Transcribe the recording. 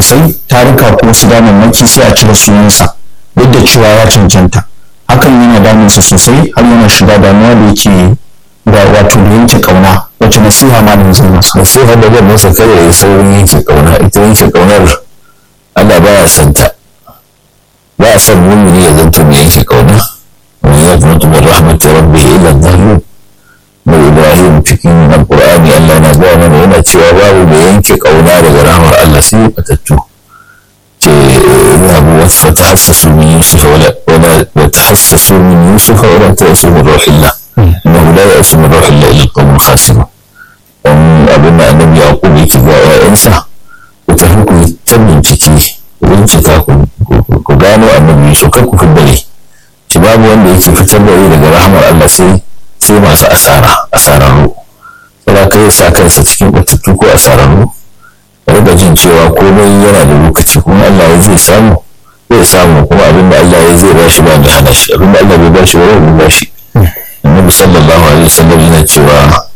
sosai tarika ko su damammaki sai a cire sunansa duk da cewa ya cancanta hakan yana damunsa sosai har yana shiga damuwa da yake ga wato da yanke kauna wacce nasiha ma da zai masa nasiha da zan masa kada ya saurin yanke kauna ita yanke kaunar Allah baya son ta ba a son mumini ya zanto mai yanke kauna wani ya zama tumar rahmatin rabbi ila zalim mai ibrahim cikin alkur'ani Allah na gaya mana yana cewa babu da yanke kauna daga rahmar Allah sai batattu ce zabu wasu ta hassasu min yusuf wala ta hassasu min yusuf wala ta yasu min ruhillah innahu la yasu min ruhillah illa alqawmul khasirun dan abin da annabi yaqub yake ga ƴaƴansa ku tafi ku ta bincike bincika ku gano annabi yusuf kar ku fiddare shi babu wanda yake fitar da daga rahmar Allah sai sai masu asara asararru sai ka yi sa kansa cikin batattu ko asararru riga jin cewa komai yana da lokaci kuma Allah ya zai samu zai samu kuma abinda Allah ya zai bashi ba mai hana shi abinda Allah bai bashi ba bai bashi annabi sallallahu alaihi wasallam yana cewa